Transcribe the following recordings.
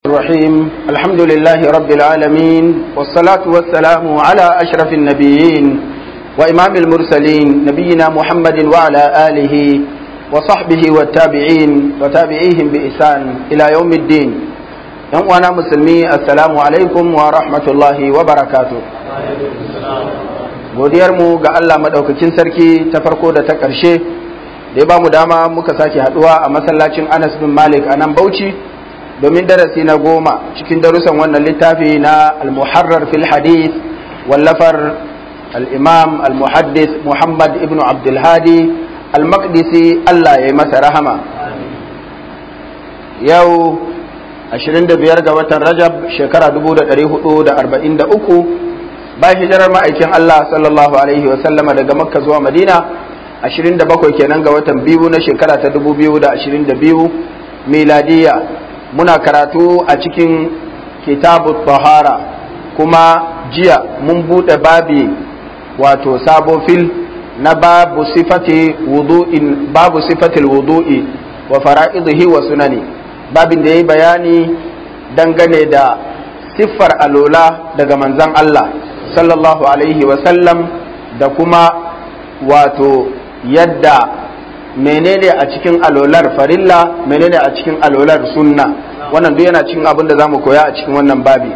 الرحيم الحمد لله رب العالمين والصلاة والسلام على أشرف النبيين وإمام المرسلين نبينا محمد وعلى آله وصحبه والتابعين وتابعيهم بإحسان إلى يوم الدين وانا مسلمي السلام عليكم ورحمة الله وبركاته godiyarmu ga Allah maɗaukakin sarki ta farko da ta ƙarshe da ya ba mu dama muka sake haɗuwa a masallacin Anas bin Malik a nan Bauchi domin darasi na goma cikin darussan wannan littafi na al-muharrar fil hadith wallafar al-imam al-muhaddis Muhammad ibn Abdul Hadi al-Maqdisi Allah ya yi masa rahama yau 25 ga watan Rajab shekara 1443 bayan hijirar ma'aikin Allah sallallahu alaihi wa sallama daga Makka zuwa Madina 27 kenan ga watan biyu na shekara ta 2022 miladiya muna karatu a cikin kitabu tahara kuma jiya mun buɗe babi wato sabo fil na babu sifati wudu'in babu sifatil wudu'i wa fara'idihi wa sunani babin da yayi bayani dangane da siffar alola daga manzon Allah sallallahu alaihi wa sallam da kuma wato yadda menene a cikin alolar farilla menene a cikin alolar sunna wannan duk yana cikin abin da za mu koya a cikin wannan babi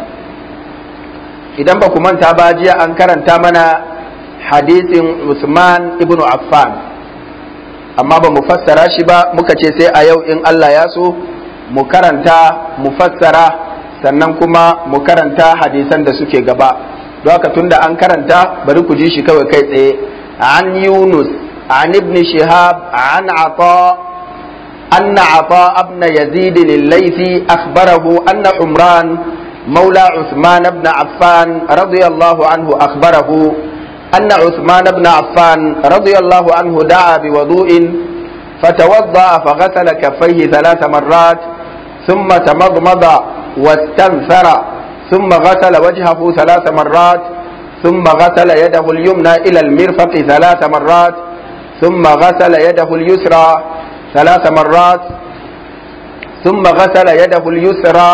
idan ba ku manta ba jiya an karanta mana hadisin usman ibn affan amma ba mu fassara shi ba muka ce sai a yau in allah ya so mu karanta mu fassara sannan kuma mu karanta hadisan da suke gaba don haka tunda an karanta bari ku ji shi kawai kai tsaye an yunus عن ابن شهاب عن عطاء أن عطاء بن يزيد الليثي أخبره أن عمران مولى عثمان بن عفان رضي الله عنه أخبره أن عثمان بن عفان رضي الله عنه دعا بوضوء فتوضأ فغسل كفيه ثلاث مرات ثم تمضمض واستنثر ثم غسل وجهه ثلاث مرات ثم غسل يده اليمنى إلى المرفق ثلاث مرات ثم غسل يده اليسرى ثلاث مرات ثم غسل يده اليسرى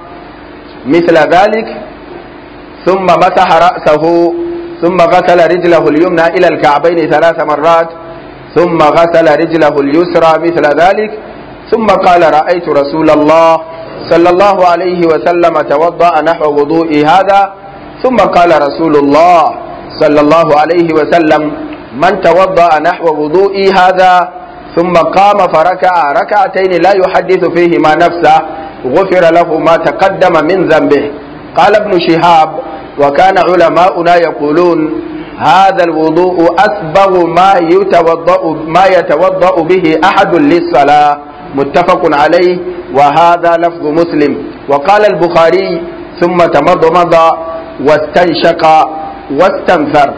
مثل ذلك ثم مسح رأسه ثم غسل رجله اليمنى إلى الكعبين ثلاث مرات ثم غسل رجله اليسرى مثل ذلك ثم قال رأيت رسول الله صلى الله عليه وسلم توضأ نحو وضوء هذا ثم قال رسول الله صلى الله عليه وسلم من توضأ نحو وضوئي هذا ثم قام فركع ركعتين لا يحدث فيهما نفسه غفر له ما تقدم من ذنبه قال ابن شهاب وكان علماؤنا يقولون هذا الوضوء أسبغ ما يتوضأ ما يتوضأ به أحد للصلاة متفق عليه وهذا لفظ مسلم وقال البخاري ثم تمضمض واستنشق واستنثر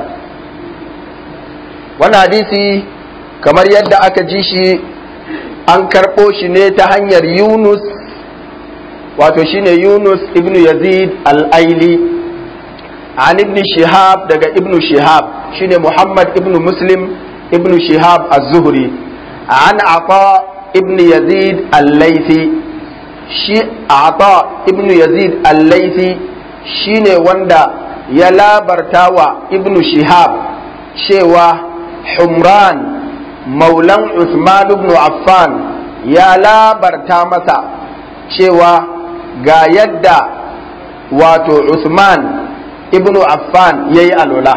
wannan hadisi kamar yadda aka ji shi an karɓo shi ne ta hanyar yunus wato shine yunus ibn yazid al-aili an ibn shihab daga ibn shihab shine muhammad ibn muslim ibn shihab az-zuhri an ata ibn yazid al-laifi shi ata ibn yazid al-laifi shine wanda ya labarta wa ibn shihab cewa Humran maulan Usman ibn Affan ya labarta masa cewa ga yadda wato Usman ibn Affan ya yi alola.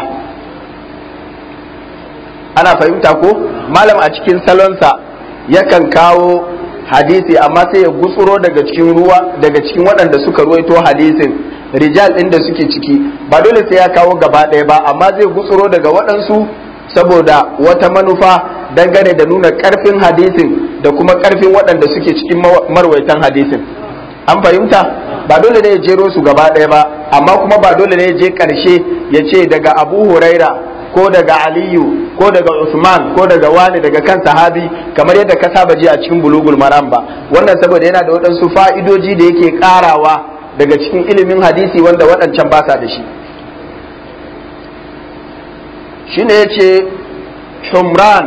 Ana fahimta ko? Malam a cikin salonsa yakan kawo hadisi amma sai ya gutsuro daga cikin ruwa daga cikin waɗanda suka ruwaito hadisin rijal ɗin da suke ciki ba dole sai ya kawo gaba ɗaya ba amma zai gutsuro daga waɗansu saboda wata manufa dangane da nuna karfin hadisin da kuma karfin waɗanda suke cikin marwaitan hadisin an fahimta ba dole ne ya jero su gaba ɗaya ba amma kuma ba dole ne ya je ƙarshe ya ce daga abu huraira ko daga aliyu ko daga usman ko daga wani daga kan sahabi kamar yadda ka saba ji a cikin bulugul maram ba wannan saboda yana da waɗansu fa'idoji da yake ƙarawa daga cikin ilimin hadisi wanda waɗancan ba sa da shi shine ya ce humran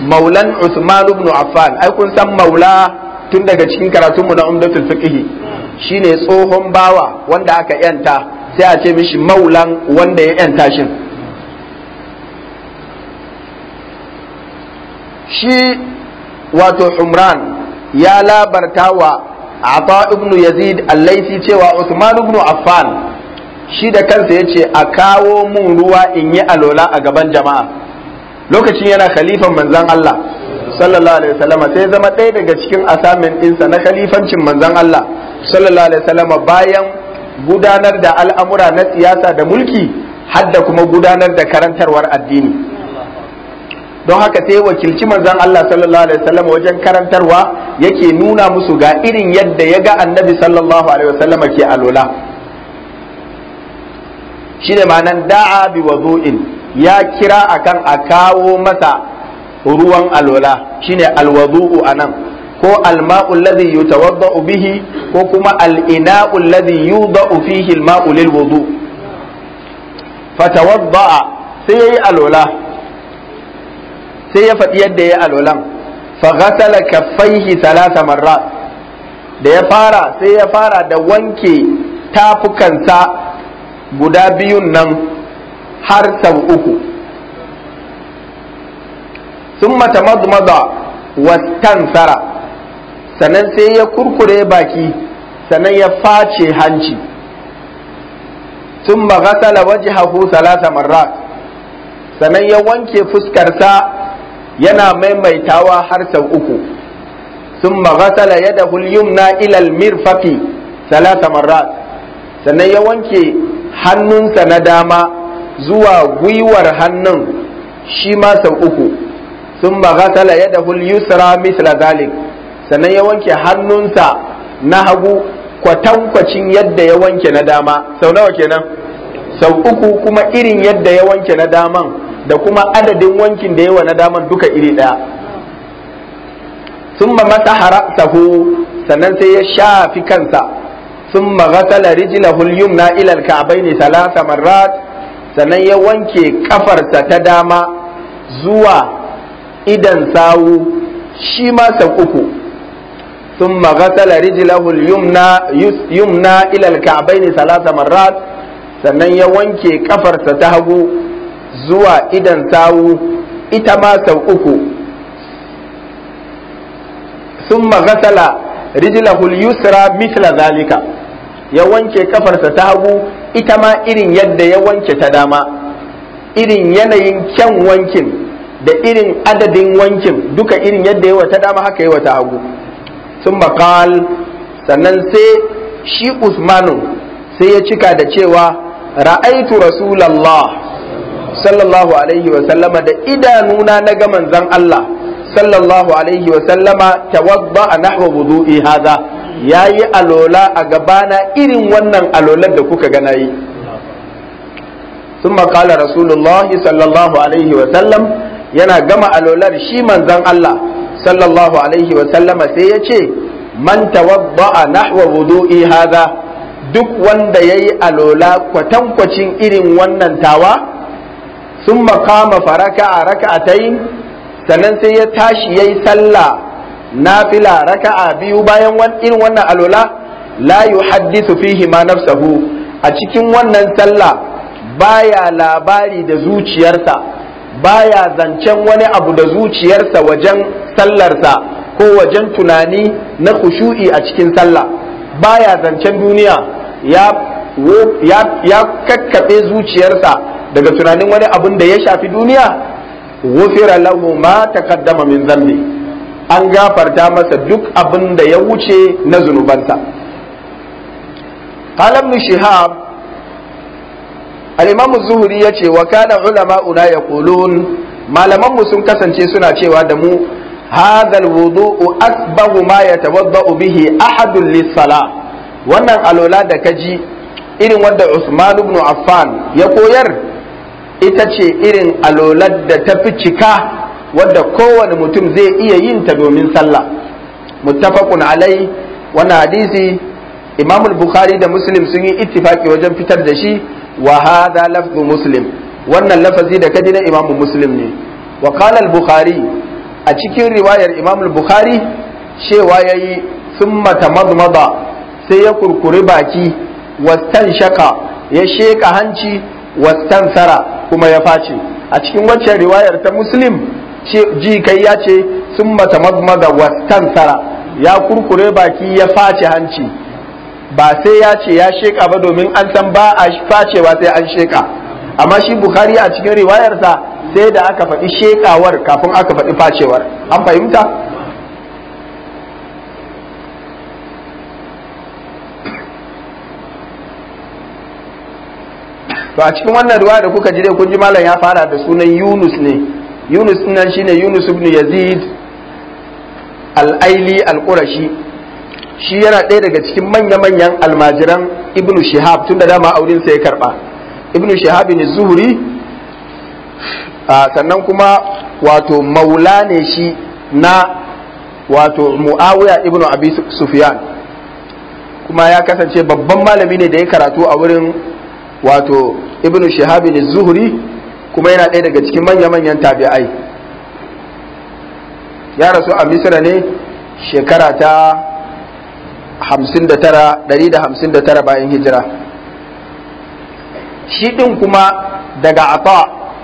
maulan Usman ibn Affan ai kun san maula tun daga cikin karatunmu na umdatul fiqh shine tsohon bawa wanda aka yanta sai a ce mishi maulan wanda ya yanta shin shi wato umran ya labarta wa ata ibn yazid allaisi cewa usman ibn affan shi da kansa ya ce a kawo mun ruwa in yi alola a gaban jama'a lokacin yana khalifan manzan Allah sallallahu alaihi wasallam sai zama ɗaya daga cikin asamin ɗinsa na khalifancin manzan Allah sallallahu alaihi wasallam bayan gudanar da al'amura na siyasa da mulki hadda kuma gudanar da karantarwar addini don haka sai wakilci manzan Allah sallallahu alaihi wasallam wajen karantarwa yake nuna musu ga irin yadda ya ga annabi sallallahu alaihi wasallam ke alola shine ma'anan da'a bi wadu'in ya kira akan a kawo masa ruwan alola shine alwadu'u anan ko alma'u alladhi yutawadda'u bihi ko kuma al-ina'u alladhi yuda'u fihi al-ma'u lil wudu fatawadda'a sai yayi alola sai ya faɗi yadda yayi alolan fa ghasala kaffaihi thalatha marrat da ya fara sai ya fara da wanke tafukansa guda biyun nan har sau uku sun mata madmada wastansara sannan sai ya kurkure baki sannan ya face hanci sun magasala wajhahu salasa marrat sannan ya wanke fuskarsa yana maimaitawa har sau uku sun magasala yadahu yumna ilal mirfaqi salasa marrat sannan ya wanke hannunsa na dama zuwa gwiwar hannun shi ma sau uku sun magatala ya da yusra misla zalik sannan ya wanke hannunsa na hagu kwatankwacin yadda ya wanke na dama sau nawa kenan sau uku kuma irin yadda ya wanke na daman da kuma adadin wankin da yawa na daman duka iri ɗaya sun masa sahu sannan sai ya shafi kansa ثم غسل رجله اليمنى إلى الكعبين ثلاث مرات sannan ya wanke kafarsa ta dama zuwa idan sawu shi ma sau uku sun magasala rijilahul yumna ilal ka'baini salasa marrat sannan ya wanke kafarsa ta hagu zuwa idan sawu ita ma sau uku sun magasala rijilahul yusra misla zalika ya wanke kafarsa ta hagu ita ma irin yadda ya wanke ta dama irin yanayin kyan wankin da irin adadin wankin duka irin yadda yawa ta dama haka yawa ta hagu sun makal sannan sai shi usmanu sai ya cika da cewa ra'aitu rasulallah sallallahu alaihi wa sallama da idanuna na ga manzon Allah sallallahu alaihi wa sallama tawadda nahwa wudu'i hadha yayi alola a gabana irin wannan alolar da kuka ga nayi ثم قال رسول الله صلى الله عليه وسلم yana gama alolar shi manzon Allah sallallahu alaihi wa sallama sai ya ce man tawadda'a nahwa wudu'i hadha duk wanda yayi alola kwatankwacin irin wannan tawa sun makama faraka a raka'atayin sannan sai ya tashi yayi sallah nafila raka'a biyu bayan irin wannan alola la yuhaddithu fihi ma nafsahu a cikin wannan sallah baya labari da zuciyarsa baya zancen wani abu da zuciyarsa wajen sallarsa ko wajen tunani na khushu'i a cikin sallah baya zancen duniya ya ya, ya kakkaɓe zuciyarsa daga tunanin wani abun da ya shafi duniya wufira lahu ma taqaddama min zambi an gafarta masa duk abin da ya wuce na zunubansa qala ibn shihab al-imam zuhri yace wa kana ulama'una yaqulun malaman mu sun kasance suna cewa da mu hadha al-wudu'u asbahu ma yatawadda'u bihi ahadun lis-salah wannan alola da kaji irin wanda Usman ibn Affan ya koyar ita ce irin alolar da ta fi cika wadda kowane mutum zai iya yin ta domin sallah muttafaqun alai wannan hadisi Imam al-Bukhari da Muslim sun yi ittifaki wajen fitar da shi wa hadha lafzu Muslim wannan lafazi da kaji na Imam Muslim ne wa qala al-Bukhari a cikin riwayar Imam al-Bukhari cewa yayi thumma tamadmada sai ya kurkuri baki wastan shaka ya sheka hanci wastan sara kuma ya face a cikin waccan riwayar ta muslim ji kai ya ce sun mata magmaga wastan sara ya kurkure baki ya face hanci ba sai ya ce ya sheka ba domin an san ba a facewa sai an sheka amma shi bukhari a cikin riwayarsa sai da aka faɗi shekawar kafin aka faɗi facewar an fahimta to a cikin wannan riwaya da kuka ji dai kun ji malam ya fara da sunan yunus ne yunus nan shine yunus ibn yazid al-aili al-qurashi shi yana ɗaya daga cikin manya-manyan almajiran ibnu shihab tun da dama aurin sa ya karba ibnu shihab ne zuhuri sannan kuma wato maula ne shi na wato muawiya ibnu abi sufyan kuma ya kasance babban malami ne da ya karatu a wurin wato ibnu shihab ne zuhuri kuma yana ɗaya daga cikin manya-manyan tabi'ai ya rasu a misra ne shekara ta 159 bayan hijira shi ɗin kuma daga ata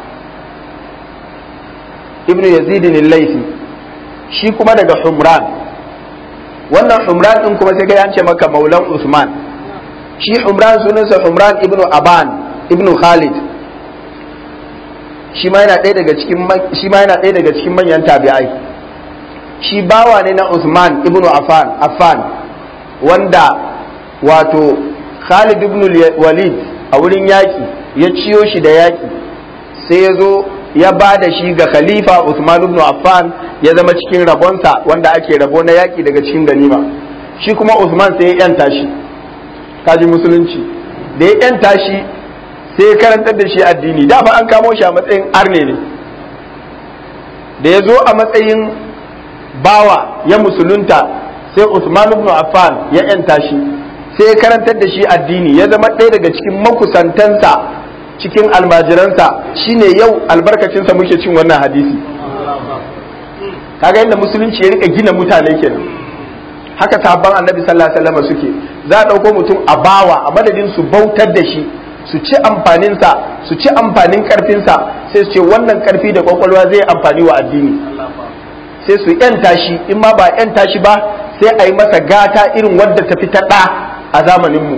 ibnu yazid laifi shi kuma daga humran wannan humran ɗin kuma sai ka ce maka maulan usman shi humran sunansa humran ibnu aban ibnu khalid shi ma yana ɗaya daga cikin shi ma yana ɗaya daga cikin manyan tabi'ai shi bawa ne na usman ibnu affan affan wanda wato Khalid ibn Walid a wurin yaƙi ya ciyo shi da yaƙi sai ya zo ya ba da shi ga Khalifa Uthman ibn Affan ya zama cikin rabonsa wanda ake rabo na yaƙi daga cikin ganima shi kuma Uthman sai ya yanta shi kaji musulunci da ya yanta shi sai ya karantar da shi addini da fa an kamo shi a matsayin arne ne da ya zo a matsayin bawa ya musulunta sai Usman ibn Affan ya yanta shi sai ya karantar da shi addini ya zama ɗaya daga cikin makusantansa cikin almajiransa shine yau albarkacinsa muke cin wannan hadisi kaga yadda musulunci ya rika gina mutane kenan haka sabon annabi sallallahu alaihi wasallam suke za a ɗauko mutum a bawa a madadin su bautar da shi su ci amfaninsa su ci amfanin karfinsa sai su ce wannan karfi da kwakwalwa zai amfani wa addini sai su yanta shi in ma ba yanta shi ba sai a yi masa gata irin wadda ta fi ta ɗa a zamaninmu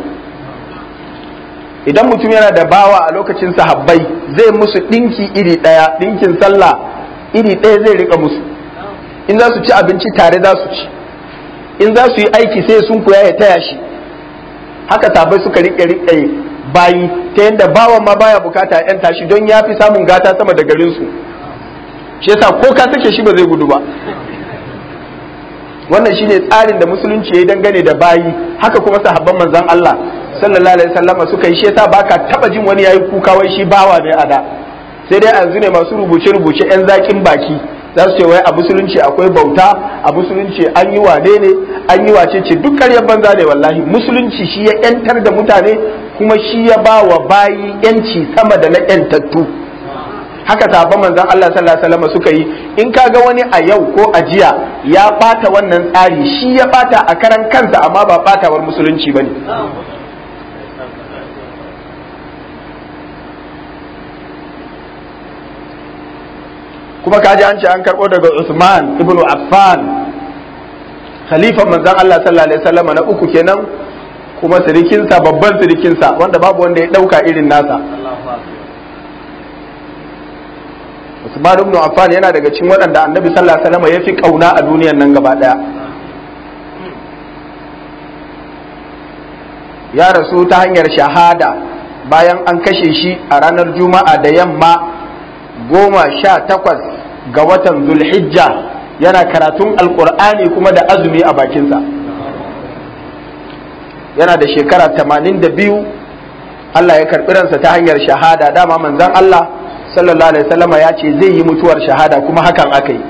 idan mutum yana da bawa a lokacin sahabbai zai musu ɗinki iri ɗaya ɗinkin sallah iri ɗaya zai rika musu in za su ci abinci tare za su ci in za su yi aiki sai sun kuya ya taya shi haka sahabbai suka riƙe riƙe bayi ta yadda bawan ma baya bukata yan tashi don ya fi samun gata sama da garinsu shi yasa ko ka sake shi ba zai gudu ba wannan shine tsarin da musulunci ya yi dangane da bayi haka kuma sahabban manzon Allah sallallahu alaihi wasallam suka yi shi yasa baka taba jin wani yayi kuka wai shi bawa ne a da sai dai yanzu ne masu rubuce rubuce yan zakin baki za su ce wai a musulunci akwai bauta a musulunci an yi wane ne an yi wace ce duk ƙaryar banza ne wallahi musulunci shi ya yantar da mutane kuma shi ya ba wa bayi yanci sama da na yantattu haka sahabban manzon Allah sallallahu alaihi wasallam suka yi in kaga wani a yau ko a jiya ya bata wannan tsari shi ya bata a karan kansa amma ba batawar musulunci bane kuma kaji an ce an karbo daga Usman ibn Affan khalifan manzon Allah sallallahu alaihi wasallam na uku kenan kuma sirikinsa babban sirikinsa wanda babu wanda ya dauka irin nasa Usman ibn Affan yana daga cikin waɗanda Annabi sallallahu alaihi wasallam ya fi kauna a duniyan nan gaba daya ya rasu ta hanyar shahada bayan an kashe shi a ranar juma'a da yamma goma sha takwas ga watan zulhijja yana karatun alkur'ani kuma da azumi a bakinsa yana da shekara tamanin da biyu Allah ya karɓi ransa ta hanyar shahada dama manzon Allah sallallahu alaihi wasallama ya ce zai yi mutuwar shahada kuma hakan aka yi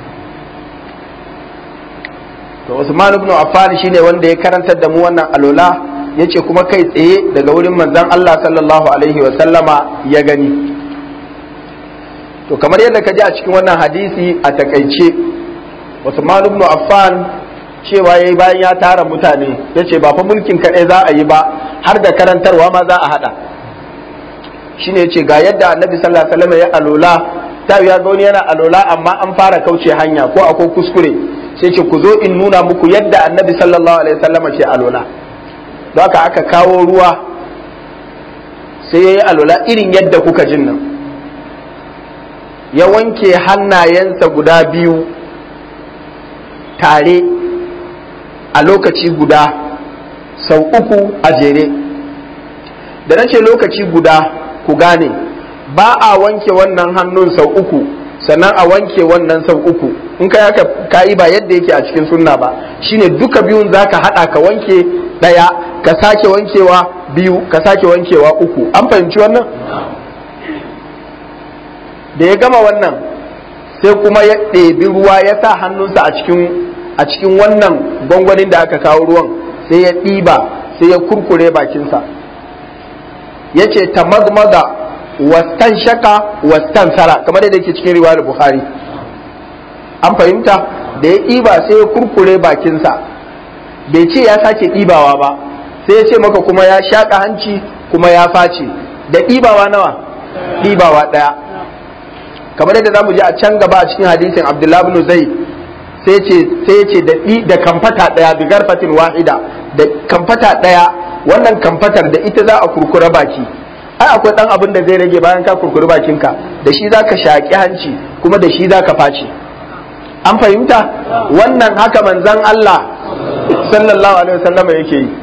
to Usman ibn Affan shine wanda ya karantar da mu wannan alola yace kuma kai tsaye daga wurin manzon Allah sallallahu alaihi wasallama ya gani to kamar yadda ka ji a cikin wannan hadisi a takaice Usman ibn Affan cewa yayi bayan ya tara mutane ya ce ba fa mulkin kaɗai za a yi ba har da karantarwa ma za a haɗa shine ya ce ga yadda annabi sallallahu alaihi wasallam ya alola ta ya ga wani yana alola amma an fara kauce hanya ko akwai kuskure sai ce ku zo in nuna muku yadda annabi sallallahu alaihi wasallam ke alola don haka aka kawo ruwa sai ya yi alola irin yadda kuka jin nan ya wanke hannayensa guda biyu tare a lokaci guda sau uku a jere da na ce lokaci guda ku gane ba a wanke wannan hannun sau uku sannan a wanke wannan sau uku in ka yaka kayi ba yadda yake a cikin sunna ba shine duka biyun zaka hada ka wanke daya ka sake wankewa biyu ka sake wankewa uku an fahimci wannan da ya gama wannan sai kuma ya ɗebi ruwa ya sa hannunsa a cikin a cikin wannan gwangwanin da aka kawo ruwan sai ya ɗiba sai ya kurkure bakinsa ya ce ta magmaga wastan shaka wastan sara kamar yadda yake cikin riwayar bukhari an fahimta da ya ɗiba sai ya kurkure bakinsa bai ce ya sake ɗibawa ba sai ya ce maka kuma ya shaƙa hanci kuma ya face da ɗibawa nawa ɗibawa ɗaya kamar yadda zamu ji a can gaba a cikin hadisin abdullahi ibn zaid sai ce sai ya ce da da kamfata ɗaya bi garfatin wahida da kamfata ɗaya wannan kamfatar da ita za a kurkura baki ai akwai dan abin da zai rage bayan ka kurkuri bakinka da shi zaka shaƙi hanci kuma da shi zaka face an fahimta wannan haka manzon Allah sallallahu alaihi wasallam yake yi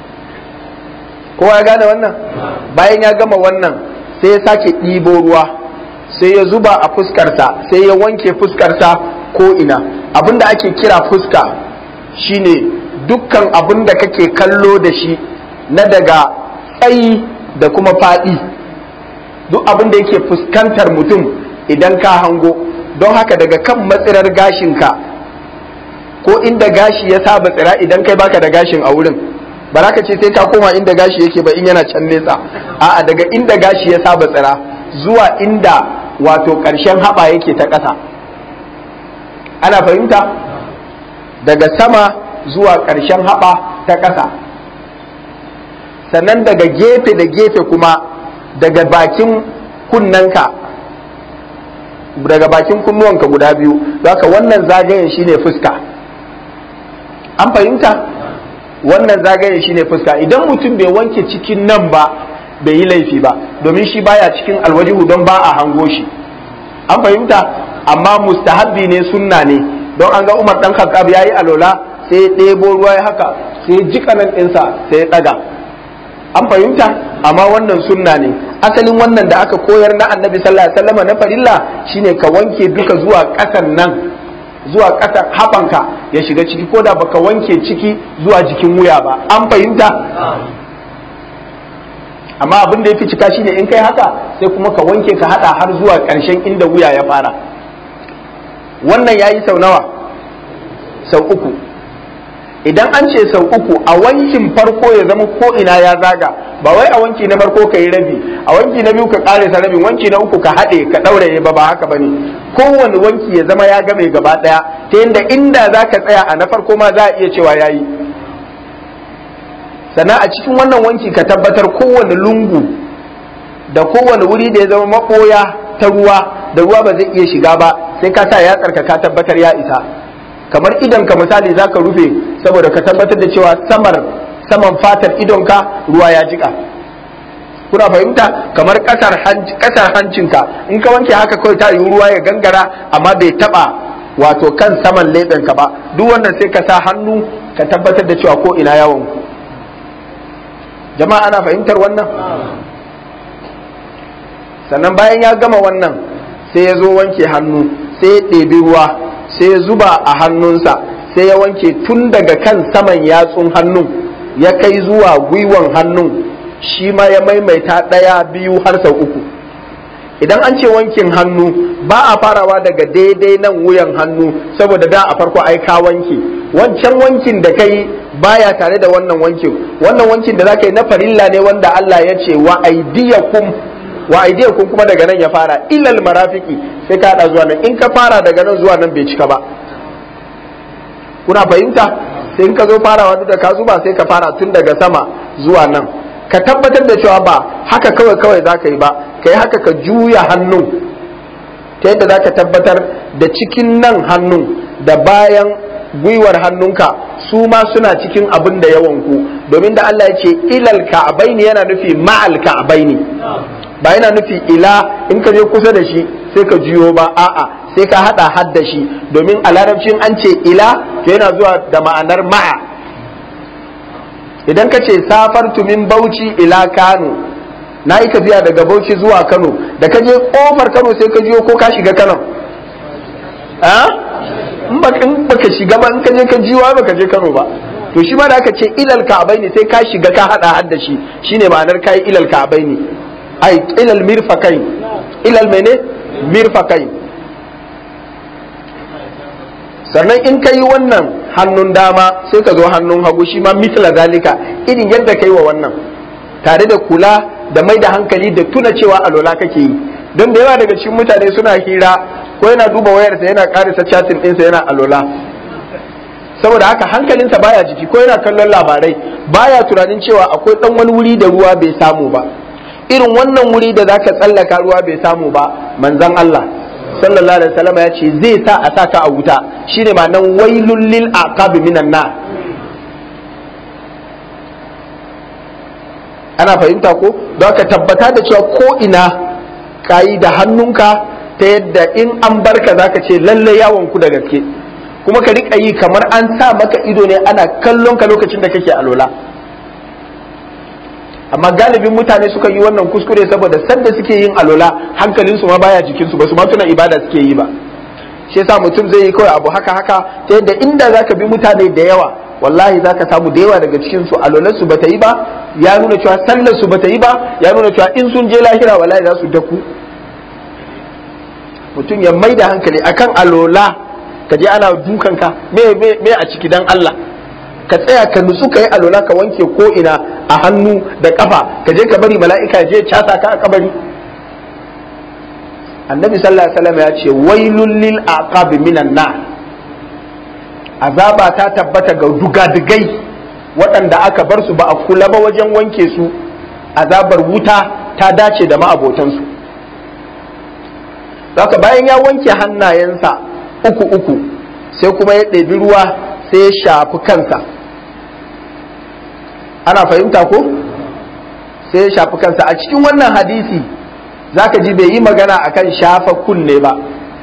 kowa ya gane wannan bayan ya gama wannan sai ya sake ɗibo ruwa sai ya zuba a fuskarsa sai ya wanke fuskarsa ko ina abinda ake kira fuska shine dukkan abin da kake kallo da shi na daga tsayi da kuma faɗi duk abin da yake fuskantar mutum idan ka hango don haka daga kan matsirar gashinka ko inda gashi ya saba tsira idan kai baka da gashin a wurin ba za ka ce sai ka koma inda gashi yake ba in yana can nesa a'a daga inda gashi ya saba tsira zuwa inda wato ƙarshen haɓa yake ta ƙasa ana fahimta daga sama zuwa ƙarshen haɓa ta ƙasa sannan daga gefe da gefe kuma daga bakin kunnanka daga bakin kunnuwanka guda biyu haka wannan zagayen shine fuska an fahimta wannan zagayen shine fuska idan mutum bai wanke cikin nan ba bai yi laifi ba domin shi baya cikin alwajihu don ba a hango shi an fahimta amma mustahabbi ne sunna ne don an ga umar dan khattab yayi alola sai ya ɗebo ruwa ya haka sai ya jika nan ɗinsa sai ya ɗaga an fahimta amma wannan sunna ne asalin wannan da aka koyar na annabi sallallahu alaihi wasallam na farilla shine ka wanke duka zuwa ƙasan nan zuwa ƙasan haɓanka ya shiga ciki ko da baka wanke ciki zuwa jikin wuya ba an fahimta amma abin da ya fi cika shine in kai haka sai kuma ka wanke ka hada har zuwa ƙarshen inda wuya ya fara wannan ya yi sau nawa sau uku idan an ce sau uku a wankin farko ya zama ko ina ya zaga ba wai a wanki na farko ka yi rabi a wanki na biyu ka karesa rabin wanki na uku ka haɗe ka ɗauraye ba ba haka bane kowane wanki ya zama ya game gaba ɗaya ta yadda inda za ka tsaya a na farko ma za a iya cewa ya yi sannan a cikin wannan wanki ka tabbatar kowane lungu da kowane wuri da ya zama maɓoya ta ruwa da ruwa ba zai iya shiga ba sai ka sa ya tsarka ka tabbatar ya isa kamar idon ka misali za ka rufe saboda ka tabbatar da cewa samar saman fatar idonka ruwa ya jika kuna fahimta kamar kasar hancinka in ka wanke haka kawai ta yi ruwa ya gangara amma bai taba wato kan saman leɓenka ba duk wannan sai ka sa hannu ka tabbatar da cewa ko ina yawon ku jama'a ana fahimtar wannan sannan bayan ya gama wannan sai ya zo wanke hannu sai ya ɗebi ruwa sai ya zuba a hannunsa sai ya wanke tun daga kan saman yatsun hannun ya kai zuwa gwiwan hannun shi ma ya maimaita ɗaya biyu har sau uku idan an ce wankin hannu ba a farawa daga daidai nan wuyan hannu saboda da a farko ai ka wanke wancan wankin da kai baya tare da wannan wankin wannan wankin da zaka yi na farilla ne wanda Allah ya ce wa aidiyakum wa aidiyakum kuma daga nan ya fara ilal marafiki sai ka hada zuwa nan in ka fara daga nan zuwa nan bai cika ba kuna fahimta sai in ka zo farawa duk da ka zuba sai ka fara tun daga sama zuwa nan ka tabbatar da cewa ba haka kawai kawai za ka yi ba ka yi haka ka juya hannun ta yadda za ka tabbatar da cikin nan hannun da bayan gwiwar hannunka su ma suna cikin abin da yawan ku domin da Allah ya ce ilal ka'abaini yana nufi ma'al ka'abaini ba yana nufi ila in ka je kusa da shi sai ka juyo ba a'a sai ka hada had da shi domin a larabcin an ce ila to yana zuwa da ma'anar ma'a idan ka ce safartu min bauchi ila kano na yi tafiya daga bauchi zuwa kano da ka je kofar kano sai ka juyo ko ka shiga kano in baka shiga ba in ka je ka jiwa baka je kano ba to shi ma da aka ce ilal ka'abai ne sai ka shiga ka hada hadda shi shine ma'anar kai ilal ka'abai ne ai ilal mirfakai ilal mene mirfakai sannan in ka yi wannan hannun dama sai ka zo hannun hagu shi ma mitla zalika irin yadda ka yi wa wannan tare da kula da mai da hankali da tuna cewa alola kake yi don da yawa daga cikin mutane suna hira ko yana duba wayarsa yana karisa chatin ɗinsa yana alola saboda haka hankalinsa baya jiki ko yana kallon labarai baya tunanin cewa akwai ɗan wani wuri da ruwa bai samu ba irin wannan wuri da zaka tsallaka ruwa bai samu ba manzon Allah sallallahu alaihi wasallam ya ce zai sa a saka a wuta shine ma nan wailul lil aqab minan nar ana fahimta ko don ka tabbata da cewa ko ina kayi da hannunka ta yadda in an barka zaka ce lalle yawon ku da gaske kuma ka rika yi kamar an sa maka ido ne ana kallon ka lokacin da kake alola amma galibin mutane suka yi wannan kuskure saboda sanda suke yin alola hankalinsu ma baya jikinsu ba su ma tuna ibada suke yi ba shi yasa mutum zai yi kawai abu haka haka ta yadda inda zaka bi mutane da yawa wallahi zaka samu da yawa daga cikin su alolar su bata yi ba ya nuna cewa sallar su bata yi ba ya nuna cewa in sun je lahira wallahi za su daku mutum ya mai da hankali akan alola ka je ana dukanka me me me a ciki dan Allah ka tsaya ka nutsu ka yi alola ka wanke ko ina a hannu da kafa ka je ka bari mala'ika je casa ka a kabari annabi sallallahu alaihi wasallam ya ce wailul lil aqab minan nar azaba ta tabbata ga dugadigai waɗanda aka bar su ba a kula ba wajen wanke su azabar wuta ta dace da ma'abotansu haka bayan ya wanke hannayensa uku uku sai kuma ya ɗebi ruwa sai ya shafi kansa ana fahimta ko sai ya shafi kansa a cikin wannan hadisi zaka ji bai yi magana akan shafa kunne ba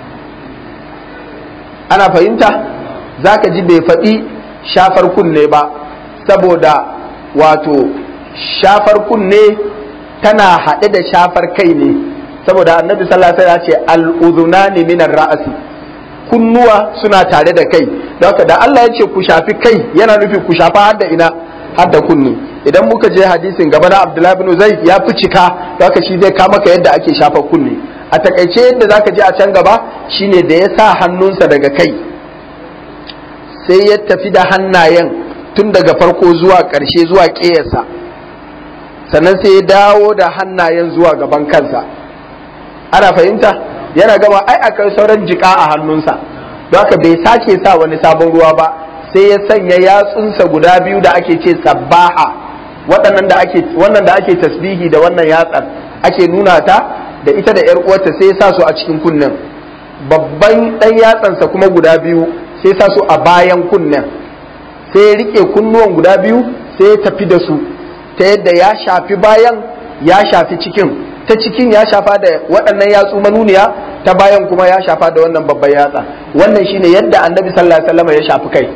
ana fahimta zaka ji bai faɗi shafar kunne ba saboda wato shafar kunne tana haɗe da shafar kai ne saboda annabi sallallahu alaihi wasallam ya ce al-udhunani minar ra'asi kunnuwa suna tare da kai don haka da Allah ya ce ku shafi kai yana nufi ku shafa har da ina har da kunni idan muka je hadisin gaba na Abdullahi bin Zaid ya fi cika don haka shi zai kama ka yadda ake shafa kunni a takaice yadda zaka je a can gaba shine da ya sa hannunsa daga kai sai ya tafi da hannayen tun daga farko zuwa ƙarshe zuwa ƙeyarsa sannan sai ya dawo da hannayen zuwa gaban kansa ana fahimta yana gama ai akai sauran jika a hannunsa don haka bai sake sa wani sabon ruwa ba sai ya sanya yatsunsa guda biyu da ake ce sabbaha waɗannan da ake wannan da ake tasbihi da wannan yatsar ake nuna ta da ita da yar uwarta sai ya sa su a cikin kunnen babban ɗan yatsansa kuma guda biyu sai ya sa su a bayan kunnen sai ya rike kunnuwan guda biyu sai ya tafi da su ta yadda ya shafi bayan ya shafi cikin ta cikin ya shafa da waɗannan yatsu manuniya ta bayan kuma ya shafa da wannan babban yatsa wannan shine yadda annabi sallallahu alaihi wasallam ya shafi kai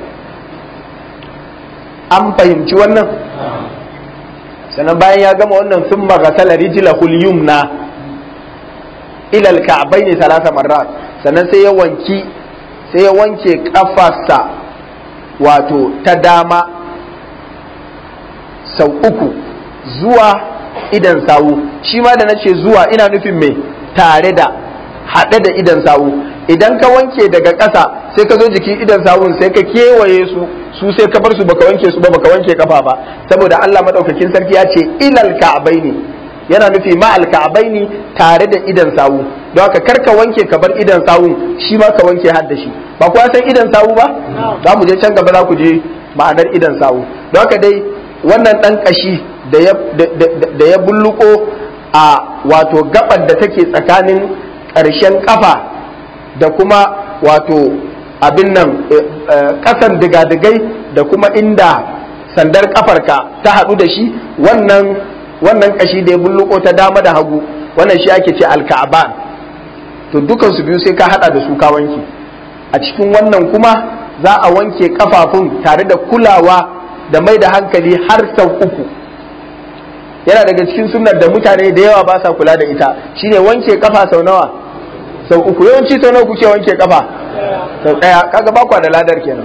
an fahimci wannan sannan bayan ya gama wannan sun magasala rijlahul yumna ilal ka'bayn thalatha marrat sannan sai ya wanki sai ya wanke kafarsa wato ta dama sau uku zuwa idan sawu shi ma da nace zuwa ina nufin mai tare da haɗe da idan sawu idan ka wanke daga ƙasa sai ka zo jikin idan sawun sai ka kewaye su su sai ka bar su baka wanke su ba baka wanke kafa ba saboda Allah madaukakin sarki ya ce ilal ka'baini yana nufi ma al ka'baini tare da idan sawu don haka kar ka wanke ka bar idan sawun shi ma ka wanke har da shi ba kuwa san idan sawu ba za mu je can gaba za ku je ma'anar idan sawu don haka dai wannan ɗan ƙashi da ya bulluko a wato gabar da take tsakanin ƙarshen ƙafa da kuma wato abin nan ƙasan digadigai da kuma inda sandar ƙafarka ta haɗu da shi wannan wannan ƙashi da ya bulluko ta dama da hagu wannan shi ake ce alka'aban to dukansu biyu sai ka haɗa da su ka wanke a cikin wannan kuma za a wanke kafafun tare da kulawa da mai da hankali har sau uku yana daga cikin sunnar da mutane da yawa ba sa kula da ita shine wanke kafa sau nawa sau uku yawanci sau nawa kuke wanke kafa sau daya kaga bakwa da ladar kenan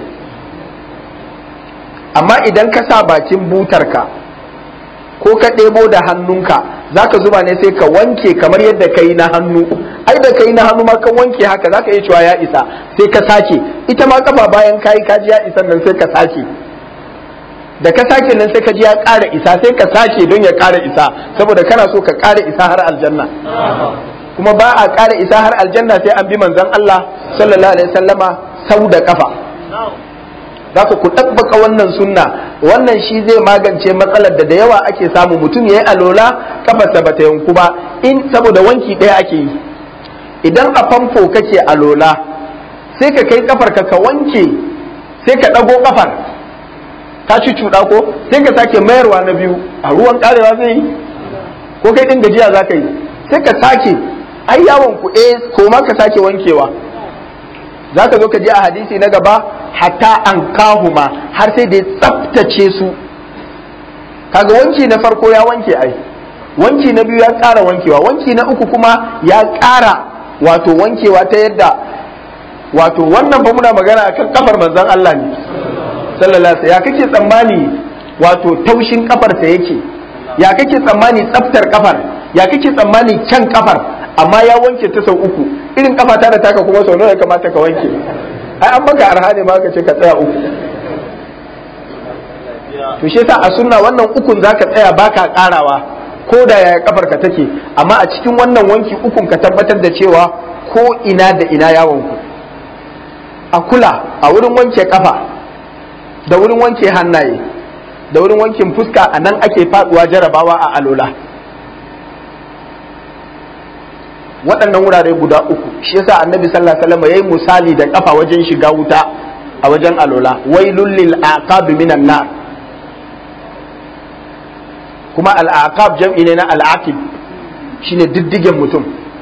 amma idan ka sa bakin butarka ko ka ɗebo da hannunka za ka zuba ne sai ka wanke kamar yadda ka yi na hannu ai da ka yi na hannu ma ka wanke haka za ka iya cewa ya isa sai ka sake ita ma kafa bayan ka yi kaji ya isa nan sai ka sake da ka sake nan sai ka ji ya ƙara isa sai ka sake don ya ƙara isa saboda kana so ka ƙara isa har aljanna kuma ba a ƙara isa har aljanna sai an bi manzon Allah sallallahu alaihi wasallama sau da kafa zaka ku ɗabbaka wannan sunna wannan shi zai magance matsalar da da yawa ake samu mutum ya yi alola kafarsa bata yanku ba in saboda wanki ɗaya ake yi idan a famfo kake alola sai ka kai kafar ka ka wanke sai ka ɗago kafar ka ci cuɗa ko sai ka sake mayarwa na biyu a ruwan ƙarewa zai yi ko kai ɗin gajiya za ka yi sai ka sake ai yawon ku eh ko ma ka sake wankewa za ka zo ka je a hadisi na gaba hatta an kahuma har sai da ya tsaftace su kaga wanki na farko ya wanke ai wanki na biyu ya ƙara wankewa wanki na uku kuma ya ƙara wato wankewa ta yadda wato wannan ba muna magana akan kafar manzon Allah ne sallallahu alaihi ya kake tsammani wato taushin kafarsa yake ya kake tsammani tsaftar kafar ya kake tsammani kyan kafar amma ya wanke ta sau uku irin kafa ta da taka kuma sau nawa ya kamata ka wanke ai an maka arha ne ma ka ce ka tsaya uku to shi yasa a sunna wannan ukun zaka tsaya baka karawa ko da yaya kafar ka take amma a cikin wannan wanki ukun ka tabbatar da cewa ko ina da ina yawon ku a kula a wurin wanke kafa da wurin wanke hannaye da wurin wankin fuska a nan ake faduwa jarabawa a alola waɗannan wurare guda uku shi yasa annabi sallallahu alaihi wasallam yayi misali da kafa wajen shiga wuta a wajen alola wailul lil aqab minan nar kuma al aqab jam'i ne na al aqib shine diddigen mutum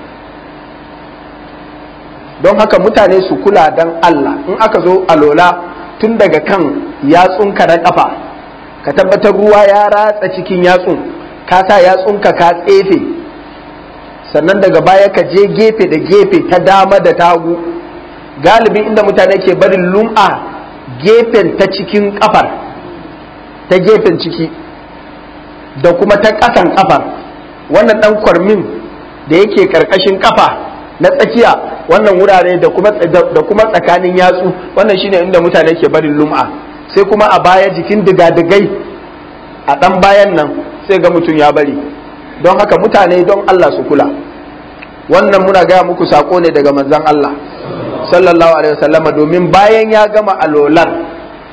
don haka mutane su kula dan Allah in aka zo alola tun daga kan yatsunka na kafa ka tabbatar ruwa ya ratsa cikin yatsun ka sa yatsunka ka tsefe sannan daga baya ka je gefe da gefe ta dama da tagu galibin inda mutane ke barin lum'a gefen ta cikin kafar ta gefen ciki da kuma ta ƙasan kafar wannan ɗan kwarmin da yake ƙarƙashin kafa na tsakiya wannan wurare da kuma da kuma tsakanin yatsu wannan shine inda mutane ke barin lum'a sai kuma a baya jikin digadigai a ɗan bayan nan sai ga mutum ya bari don haka mutane don Allah su kula wannan muna gaya muku sako ne daga manzon Allah sallallahu alaihi wasallama domin bayan ya gama alolan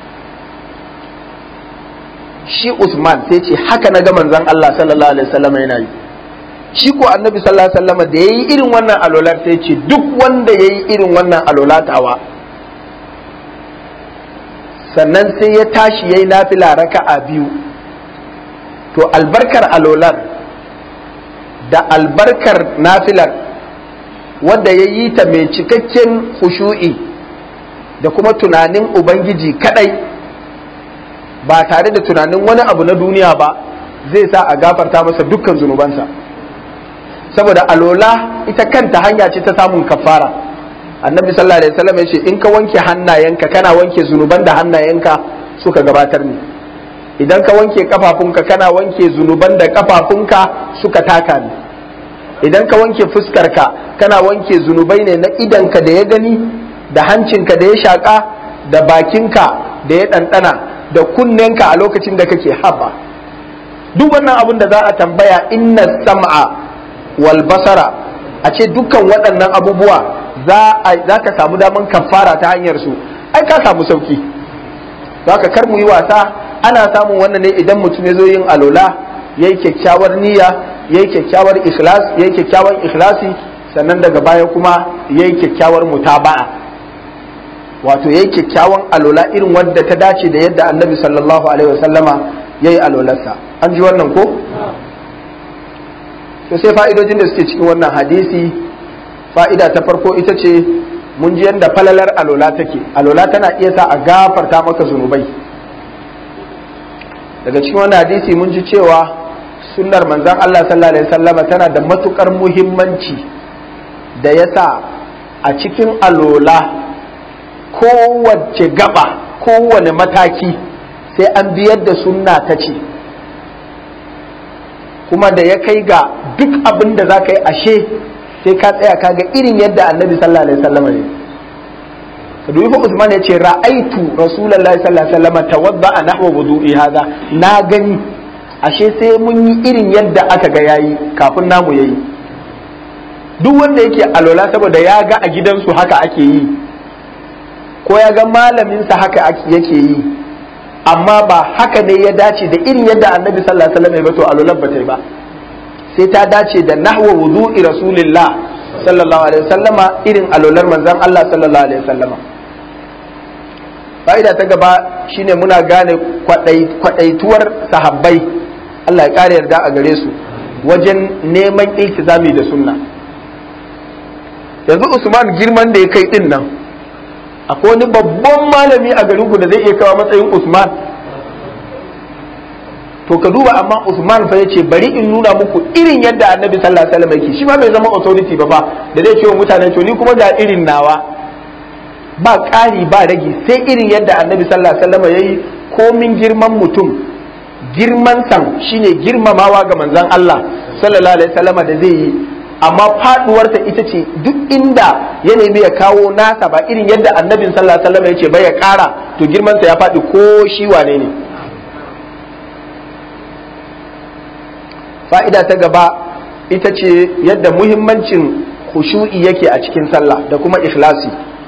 shi Usman sai ce haka na ga manzon Allah sallallahu alaihi wasallama yana yi shi ko annabi sallallahu alaihi wasallama da yayi irin wannan alolar sai ce duk wanda yayi irin wannan alolatawa sannan sai ya tashi yayi nafila raka'a biyu to albarkar alolar da albarkar nafilar wadda ya yi ta mai cikakken hushu'i da kuma tunanin ubangiji kadai ba tare da tunanin wani abu na duniya ba zai sa a gafarta masa dukkan zunubansa saboda alola ita kanta hanya ce ta samun kafara annabi sallallahu alaihi wasallam ya ce in ka wanke hannayenka kana wanke zunuban da hannayenka suka gabatar ne idan ka wanke kafafunka kana wanke zunuban da kafafunka suka taka ne idan ka wanke fuskarka kana wanke zunubai ne na idanka da ya gani da hancinka da ya shaƙa da bakinka da ya ɗanɗana da kunnenka a lokacin da kake haba duk wannan abin da za a tambaya inna sam'a wal basara a ce dukkan waɗannan abubuwa za ka samu daman kafara ta hanyar su ai ka samu sauki haka kar mu yi wasa ana samun wannan ne idan mutum ya zo yin alola yayi kyakkyawar niyya yayi kyakkyawar ikhlas yayi kyakkyawan ikhlasi sannan daga baya kuma yayi kyakkyawar mutaba'a wato yayi kyakkyawan alola irin wadda ta dace da yadda annabi sallallahu alaihi wasallama yayi alolarsa an ji wannan ko to sai fa'idojin da suke cikin wannan hadisi fa'ida ta farko ita ce mun ji yadda falalar alola take alola tana iya sa a gafarta maka zunubai daga cikin wannan hadisi mun ji cewa sunnar manzon Allah sallallahu alaihi wasallama tana da matukar muhimmanci da yasa a cikin alola kowace gaba kowane mataki sai an biyar da sunna ta ce kuma da ya kai ga duk abin da za ka yi ashe sai ka tsaya ka ga irin yadda annabi sallallahu alaihi wasallam ne ka dubi Usman ya ce ra'aitu rasulullahi sallallahu alaihi wasallam tawadda nahwa wudu'i hada na gani ashe sai mun yi irin yadda aka ga yayi kafin namu yayi duk wanda yake alola saboda ya ga a gidansu haka ake yi ko ya ga malaminsa haka yake yi amma ba haka ne ya dace da irin yadda annabi sallallahu alaihi wasallam ya ba to alolan ba ta yi ba sai ta dace da nahwa wudu'i rasulillah sallallahu alaihi wasallama irin alolar manzon Allah sallallahu alaihi wasallama fa'ida ta gaba shine muna gane kwadaituwar sahabbai Allah ya kare yarda a gare su wajen neman iltizami da sunna yanzu Usman girman da ya kai din nan akwai wani babban malami a garin ku da zai iya kawo matsayin Usman to ka duba amma Usman fa yace bari in nuna muku irin yadda Annabi sallallahu alaihi wasallam yake shi ma bai zama authority ba fa da zai ce wa mutane to ni kuma ga irin nawa ba ƙari ba ragi sai irin yadda Annabi sallallahu alaihi wasallam yayi komin girman mutum girman san shine girmamawa ga manzon Allah sallallahu alaihi wasallam da zai yi amma faduwarsa ita ce duk inda ya nemi ya kawo nasa ba irin yadda annabin sallallahu alaihi wasallam ya ce bai ya kara to girmansa ya faɗi ko shi wane ne fa'ida ta gaba ita ce yadda muhimmancin khushu'i yake a cikin sallah da kuma ikhlasi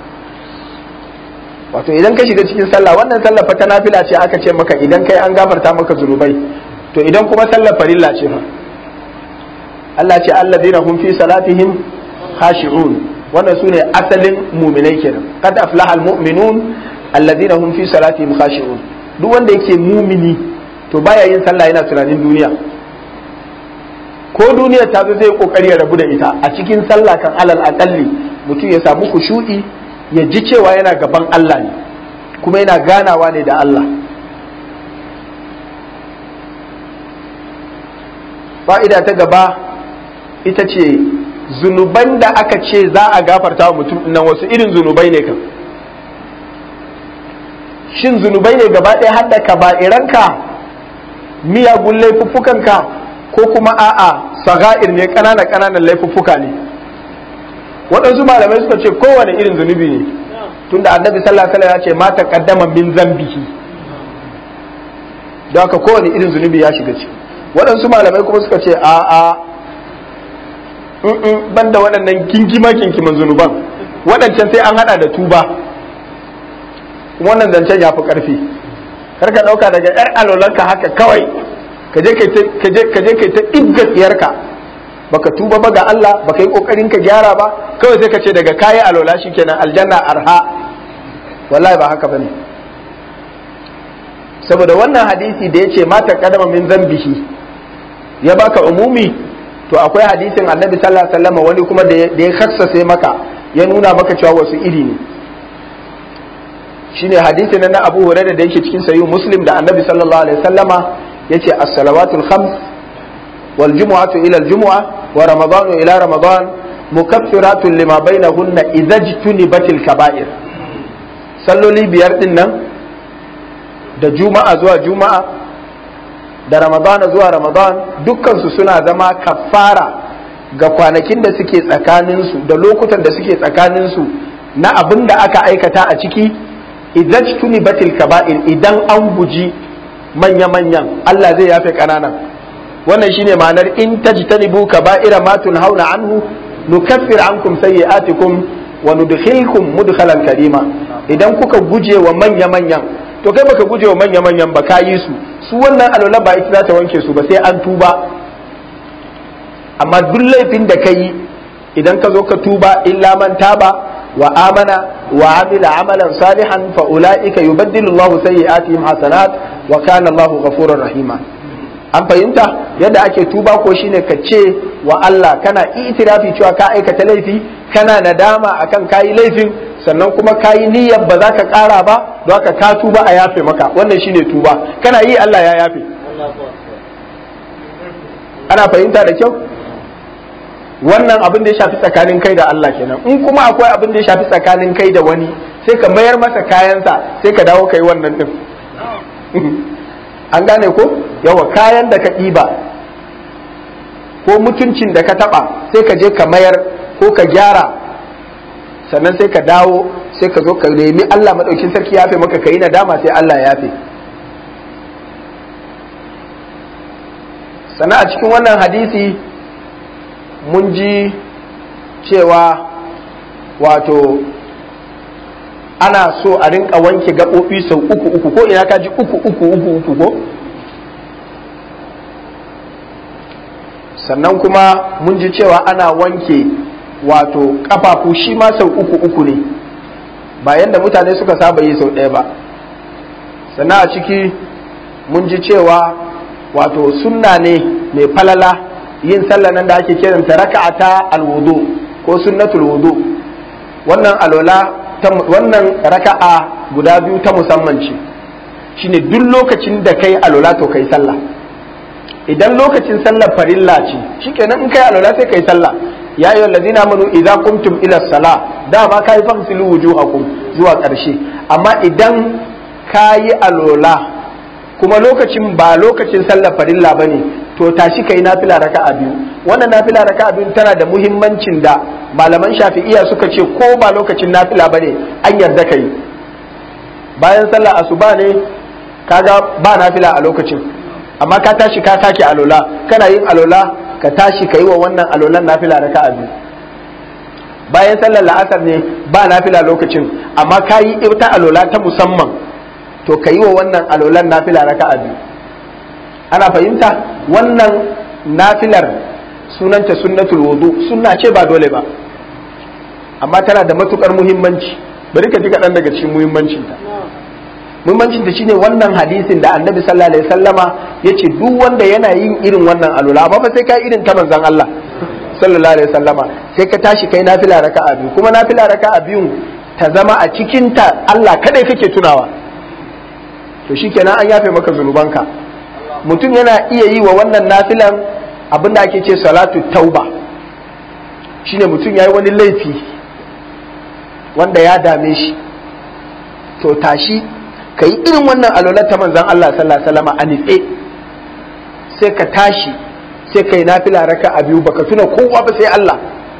wato idan ka shiga cikin sallah wannan sallah fa ta nafila ce aka ce maka idan kai an gafarta maka zunubai to idan kuma sallar farilla ce fa Allah ce alladina hum fi salatihim khashi'un wannan sune asalin mu'minai kenan qad aflaha almu'minun alladina hum fi salatihim khashi'un duk wanda yake mumini to baya yin sallah yana tunanin duniya ko duniya ta zo zai kokari ya rabu da ita a cikin sallah kan alal akalli mutum ya samu kushu'i ya ji cewa yana gaban Allah ne kuma yana ganawa ne da Allah fa'ida ta gaba ita ce zunuban da aka ce za a gafarta wa mutum nan wasu irin zunubai ne kan shin zunubai ne gaba ɗaya hadda ka ba'iranka miyagun laifuffukanka ko kuma a'a saga'ir ne ƙananan ƙananan laifuffuka ne waɗansu malamai suka ce kowane irin zunubi ne tunda annabi sallallahu alaihi wasallam ya ce ma taqaddama min zambihi don haka kowane irin zunubi ya shiga ciki waɗansu malamai kuma suka ce a'a banda waɗannan kinkima kinkiman zunuban waɗancan sai an haɗa da tuba wannan zancen ya fi ƙarfi kar ka ɗauka daga ƴar alolanka haka kawai ka je kai ta ibga tsiyarka baka tuba ba ga Allah baka yi ƙoƙarin ka gyara ba kawai sai ka ce daga kayi alola kenan aljanna arha wallahi ba haka bane saboda wannan hadisi da ya ce mata kadama min zambihi ya baka umumi to akwai hadisin annabi sallallahu alaihi wasallam wani kuma da ya khassase maka ya nuna maka cewa wasu iri ne shine hadisi na Abu Hurairah da yake cikin sahih Muslim da annabi sallallahu alaihi wasallama yace as-salawatul khams wal jumu'atu ila al jumu'a wa ramadanu ila ramadan mukaffiratun lima bainahunna idza jtunibatil kaba'ir salloli biyar din nan da juma'a zuwa juma'a da ramadana zuwa ramadan dukkansu suna zama kafara ga kwanakin da suke tsakaninsu da lokutan da suke tsakaninsu na abin da aka aikata a ciki idan tuni batil kaba'ir idan an guji manya-manyan Allah zai yafe ƙananan wannan shine ma'anar in tajtanibu kaba'ira ma tunhauna anhu nukaffir ankum sayyi'atikum wa nudkhilkum mudkhalan karima idan kuka guje wa manya-manyan to kai baka guje wa manya manyan ba ka yi su su wannan alola ba ita za ta wanke su ba sai an tuba amma duk laifin da ka yi idan ka zo ka tuba illa man taba wa amana wa amila amalan salihan fa ulaika yubaddilu Allahu sayyi'atihim hasanat wa kana Allahu ghafurur rahima an fahimta yadda ake tuba ko shine ka ce wa Allah kana itirafi cewa ka aikata laifi kana nadama akan kayi laifin sannan kuma kayi niyyar ba za ka kara ba don haka ka tuba a yafe maka wannan shine tuba kana yi Allah ya yafe ana fahimta da kyau wannan abin da ya shafi tsakanin kai da Allah kenan in kuma akwai abin da ya shafi tsakanin kai da wani sai ka mayar masa kayansa sai ka dawo kai wannan din an gane ko yawa kayan da ka ɗiba ko mutuncin da ka taɓa sai ka je ka mayar ko ka gyara sannan sai ka dawo sai ka zo ka nemi Allah maɗaukin sarki yafe maka ka yi nadama sai Allah ya yafe sannan a cikin wannan hadisi mun ji cewa wato ana so a rinka wanke gaɓoɓi sau uku uku ko ina ka ji uku uku uku uku ko sannan kuma mun ji cewa ana wanke wato ƙafafu shi ma sau uku uku ne ba yadda mutane suka saba yi sau ɗaya ba sannan a ciki mun ji cewa wato sunna ne mai falala yin sallah nan da ake kiranta raka'ata alwudu ko sunnatul wudu wannan alola wannan raka'a guda biyu ta musamman ce shine duk lokacin da kai alola to kai sallah idan lokacin sallar farilla ce shikenan in kai alola sai kai sallah ya ayyuhal ladina amanu idza qumtum ila salah dama kai fagsilu wujuhakum zuwa ƙarshe amma idan kayi alola kuma lokacin ba lokacin sallar farilla bane to tashi kai nafila raka'a biyu wannan nafila raka'a biyu tana da muhimmancin da malaman shafi'iya suka ce ko ba lokacin nafila bane an yarda kai bayan sallar asuba ne kaga ba nafila a lokacin amma ka tashi ka take alola kana yin alola ka tashi ka yi wa wannan alolan nafila raka'a biyu bayan sallar la'asar ne ba nafila lokacin amma ka yi ita alola ta musamman to ka yi wa wannan alolan nafila raka'a biyu ana fahimta wannan nafilar sunanta sunnatul wudu sunna ce ba dole ba amma tana da matukar muhimmanci bari ka ji kaɗan daga cikin muhimmancinta muhimmancinta shine wannan hadisin da annabi sallallahu alaihi wasallama yace duk wanda yana yin irin wannan alula amma fa sai ka irin ta manzon Allah sallallahu alaihi wasallama sai ka tashi kai nafila raka'a biyu kuma nafila raka'a biyun ta zama a cikin ta Allah kadai kake tunawa to shikenan an yafe maka zunubanka mutum yana iya yi wa wannan nafilan abinda ake ce salatu tauba shine mutum yayi wani laifi wanda ya dame shi to tashi ka yi irin wannan alolar ta manzan Allah sallallahu alaihi wasallam a nitse sai ka tashi sai ka yi nafila raka a biyu baka tuna kowa ba sai Allah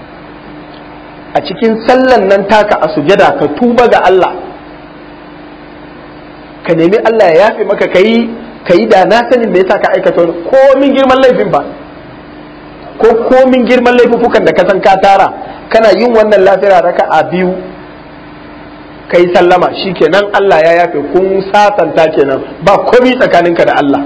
a cikin sallan nan taka a sujada ka tuba ga Allah ka nemi Allah ya yafe maka ka yi ka yi da na sanin me yasa ka aikata wani komin girman laifin ba ko komin girman laifukan da ka san ka tara kana yin wannan lafiya raka a biyu ka yi sallama kenan Allah ya yafe kun sasanta kenan ba komi tsakaninka da Allah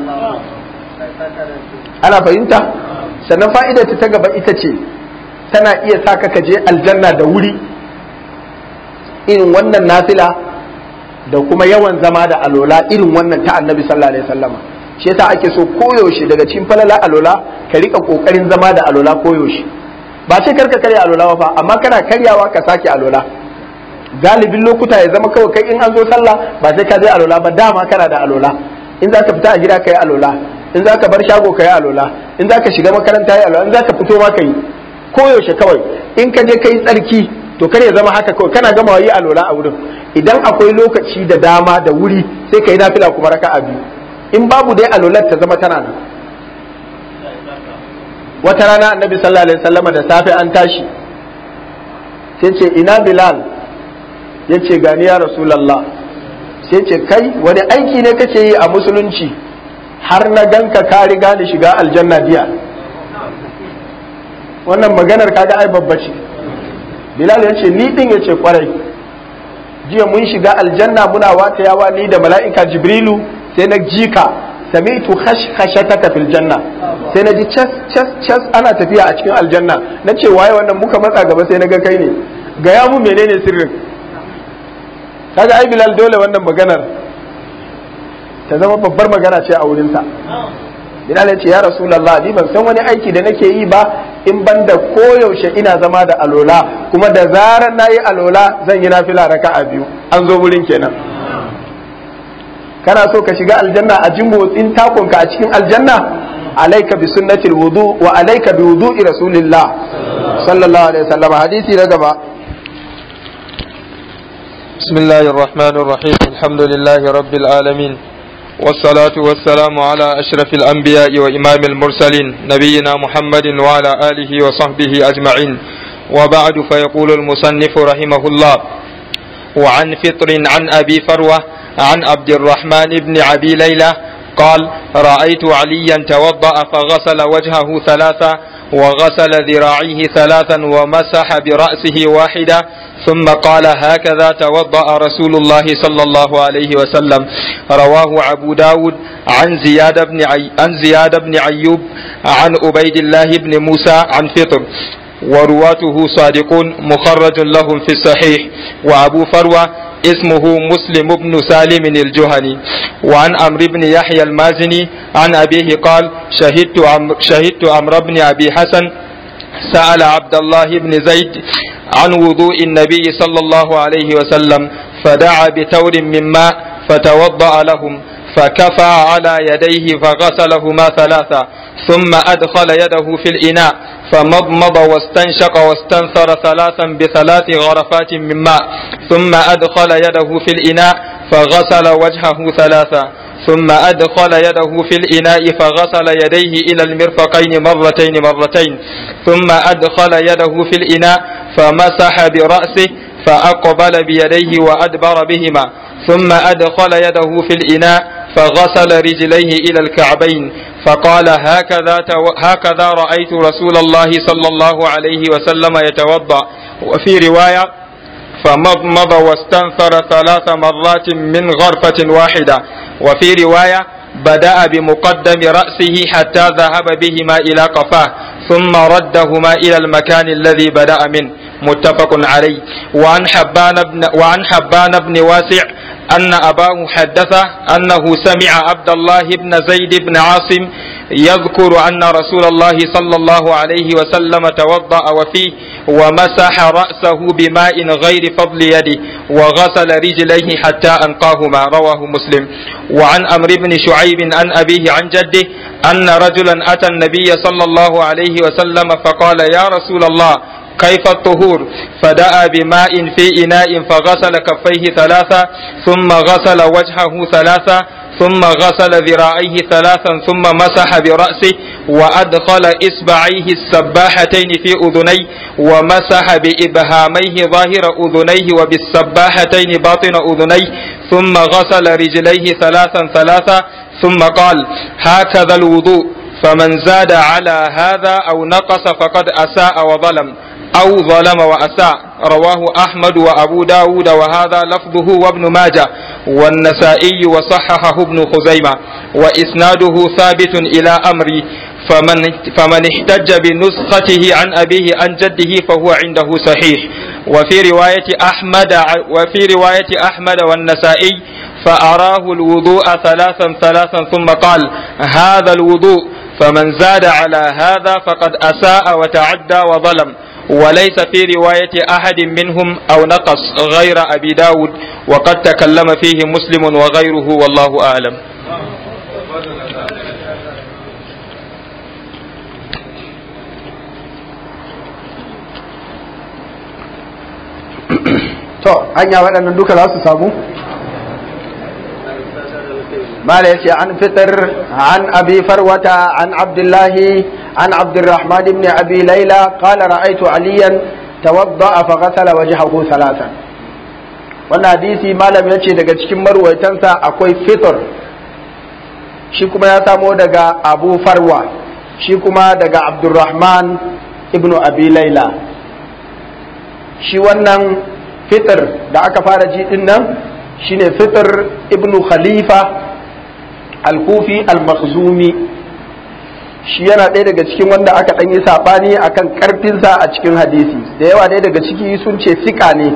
ana fahimta sannan fa'idar ta gaba ita ce tana iya sa ka je aljanna da wuri irin wannan nafila da kuma yawan zama da alola irin wannan ta annabi sallallahu alaihi wasallama shi yasa ake so koyaushe daga cikin falala alola ka rika kokarin zama da alola koyaushe ba sai karka karya alola ba amma kana karyawa ka sake alola galibin lokuta ya zama kawai kai in an zo sallah ba sai ka je alola ba dama kana da alola in za ka fita a gida ka yi alola in za ka bar shago ka yi alola in za ka shiga makaranta yi alola in za ka fito ma ka yi koyaushe kawai in ka je ka yi tsarki to kar ya zama haka kawai kana gama yi alola a wurin idan akwai lokaci da dama da wuri sai ka yi nafila kuma raka a biyu in babu dai alolar ta zama tana nan wata rana annabi sallallahu alaihi wasallama da safe an tashi sai ce ina bilal ya ce gani ya rasulallah sai ce kai wani aiki ne kake yi a musulunci har na ganka ka riga ni shiga aljanna biya wannan maganar kaga ai babba ce bilal ya ce ni din ya ce kwarai jiya mun shiga aljanna muna watayawa ni da mala'ika jibrilu sai na jika sami'tu khashkashataka fil janna sai na ji cas cas cas ana tafiya a cikin aljanna na ce waye wannan muka matsa gaba sai na ga kai ne ga ya mu menene sirrin kaga ai bilal dole wannan maganar ta zama babbar magana ce a wurinsa bilal ya ce ya rasulullah ni ban san wani aiki da nake yi ba in ban da koyaushe ina zama da alola kuma da zarar na yi alola zan yi nafila raka'a biyu an zo wurin kenan kana so ka shiga aljanna a jin motsin takonka a cikin aljanna alaika bi sunnatil wudu wa alaika bi wudu'i rasulillah sallallahu alaihi wasallam hadisi na gaba بسم الله الرحمن الرحيم الحمد لله رب العالمين والصلاة والسلام على أشرف الأنبياء وإمام المرسلين نبينا محمد وعلى آله وصحبه أجمعين وبعد فيقول المصنف رحمه الله وعن فطر عن أبي فروة عن عبد الرحمن بن أبي ليلى قال رأيت عليا توضأ فغسل وجهه ثلاثا وغسل ذراعيه ثلاثا ومسح برأسه واحدة ثم قال هكذا توضأ رسول الله صلى الله عليه وسلم رواه أبو داود عن زياد بن عي... عن زياد بن أيوب عن عبيد الله بن موسى عن فطر ورواته صادقون مخرج لهم في الصحيح وأبو فروة اسمه مسلم بن سالم الجهني وعن عمرو بن يحيى المازني عن أبيه قال شهدت عمرو شهدت عمرو بن أبي حسن سأل عبد الله بن زيد عن وضوء النبي صلى الله عليه وسلم فدعا بتور من ماء فتوضأ لهم فكفى على يديه فغسلهما ثلاثا ثم أدخل يده في الإناء فمضمض واستنشق واستنثر ثلاثا بثلاث غرفات من ماء ثم أدخل يده في الإناء فغسل وجهه ثلاثا ثم أدخل يده في الإناء فغسل يديه إلى المرفقين مرتين مرتين ثم أدخل يده في الإناء فمسح برأسه فأقبل بيديه وأدبر بهما ثم أدخل يده في الإناء فغسل رجليه إلى الكعبين فقال هكذا هكذا رأيت رسول الله صلى الله عليه وسلم يتوضأ وفي رواية فمضمض واستنثر ثلاث مرات من غرفة واحدة وفي رواية بدأ بمقدم رأسه حتى ذهب بهما إلى قفاه ثم ردهما إلى المكان الذي بدأ منه متفق عليه وعن حبان بن وعن حبان بن واسع أن أباه حدثه أنه سمع عبد الله بن زيد بن عاصم يذكر أن رسول الله صلى الله عليه وسلم توضأ وفيه ومسح رأسه بماء غير فضل يده وغسل رجليه حتى أنقاهما رواه مسلم وعن أمر بن شعيب عن أبيه عن جده أن رجلا أتى النبي صلى الله عليه وسلم فقال يا رسول الله كيف الطهور فدعا بماء في إناء فغسل كفيه ثلاثة ثم غسل وجهه ثلاثة ثم غسل ذراعيه ثلاثا ثم مسح برأسه وأدخل إصبعيه السباحتين في أذنيه ومسح بإبهاميه ظاهر أذنيه وبالسباحتين باطن أذنيه ثم غسل رجليه ثلاثا ثلاثا ثم قال هكذا الوضوء فمن زاد على هذا أو نقص فقد أساء وظلم أو ظلم وأساء رواه أحمد وأبو داود وهذا لفظه وابن ماجه والنسائي وصححه ابن خزيمة وإسناده ثابت إلى أمري فمن, فمن احتج بنسخته عن أبيه عن جده فهو عنده صحيح وفي رواية أحمد وفي رواية أحمد والنسائي فأراه الوضوء ثلاثا ثلاثا ثم قال هذا الوضوء فمن زاد على هذا فقد أساء وتعدى وظلم وليس في رواية أحد منهم أو نقص غير أبي داود وقد تكلم فيه مسلم وغيره والله أعلم to hanya waɗannan duka za su samu mala yace an fitar an abi farwata an abdullahi an abdurrahman ibn abi laila qala ra'aytu aliyan tawadda'a fa ghasala wajhahu thalathan wannan hadisi malam yace daga cikin marwaitansa akwai fitr shi kuma ya samo daga abu farwa shi kuma daga abdurrahman ibn abi laila shi wannan fitr da aka fara ji din nan shine fitr ibnu khalifa al-kufi al-makhzumi shi yana ɗaya daga cikin wanda aka ɗan yi saɓani akan ƙarfinsa a cikin hadisi da yawa ɗaya daga ciki sun ce sika ne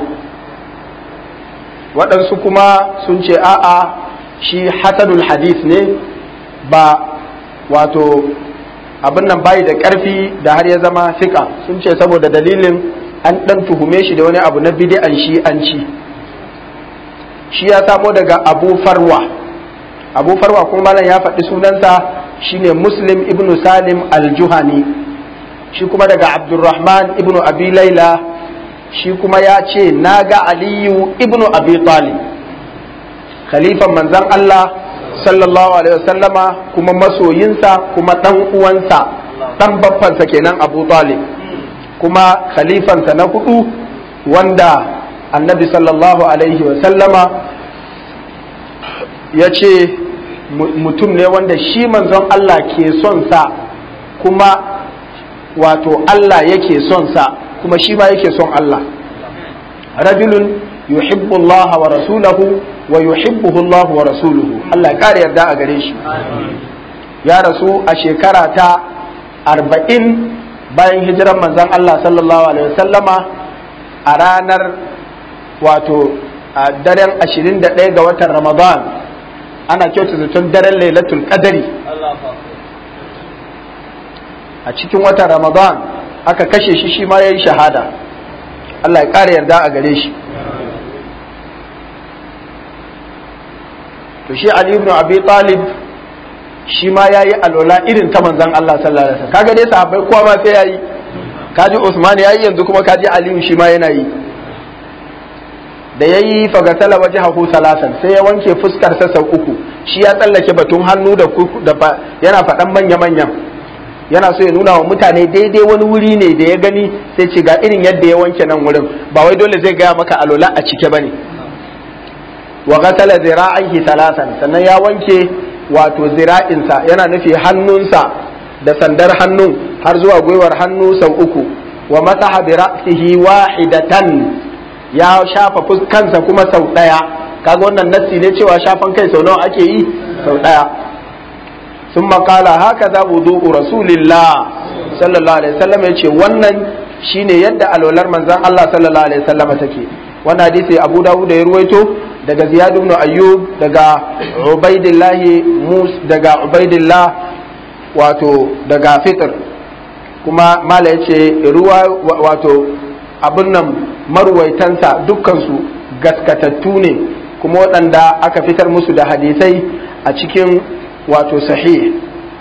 waɗansu kuma sun ce a'a shi hasanul hadis ne ba wato abin nan bayi da ƙarfi da har ya zama sika sun ce saboda dalilin an ɗan tuhume shi da wani abu na bidi'an shi an ci shi ya samo daga abu farwa abu farwa kuma malam ya faɗi sunansa shine muslim ibn salim al-juhani shi kuma daga abdurrahman ibn abi laila shi kuma ya ce na ga aliyu ibn abi talib khalifan manzan allah sallallahu alaihi wasallama kuma masoyinsa kuma ɗan uwansa ɗan baffansa kenan abu talib kuma khalifansa na hudu wanda annabi sallallahu alaihi wasallama ya ce mutum ne wanda shi manzon Allah ke son sa kuma wato Allah yake son sa kuma shi ma yake son Allah rajulun yuhibbu Allah wa rasulahu wa yuhibbuhu Allah wa rasuluhu Allah ya kare yarda a gare shi ya rasu a shekara ta arba'in bayan hijiran manzon Allah sallallahu alaihi wasallama a ranar wato a daren 21 ga watan Ramadan ana kyauta zaton daren lailatul qadari a cikin watan ramadan aka kashe shi shi ma ya yi shahada Allah ya ƙara yarda a gare shi to shi Ali ibn Abi Talib shi ma ya yi alola irin ta manzan Allah sallallahu alaihi wasallam kaga dai sahabbai kowa ma sai ya yi kaji Usman ya yi yanzu kuma kaji Aliyu shi ma yana yi da ya yi fagasala waje haku salasan sai ya wanke fuskarsa sau uku shi ya tsallake batun hannu da yana faɗan manya-manyan yana so ya nuna wa mutane daidai wani wuri ne da ya gani sai ce ga irin yadda ya wanke nan wurin ba wai dole zai gaya maka alola a cike bane wa gasala zira'aihi salasan sannan ya wanke wato zira'insa yana nufi hannunsa da sandar hannun har zuwa gwiwar hannu sau uku wa masaha bi ra'sihi wahidatan ya shafa kansa kuma sau ɗaya kaga wannan nassi ne cewa shafan kai sau nawa ake yi sau ɗaya sun makala haka za wudu'u rasulillah sallallahu alaihi wasallam ya ce wannan shine yadda alwalar manzon Allah sallallahu alaihi wasallam take wannan hadisi Abu Dawud da ya ruwaito daga Ziyad ibn Ayyub daga Ubaidillah Mus daga Ubaidillah wato daga Fitr kuma mala yace ruwa wato abin nan marwaitansa dukkansu gaskatattu ne kuma waɗanda aka fitar musu da hadisai a cikin wato sahih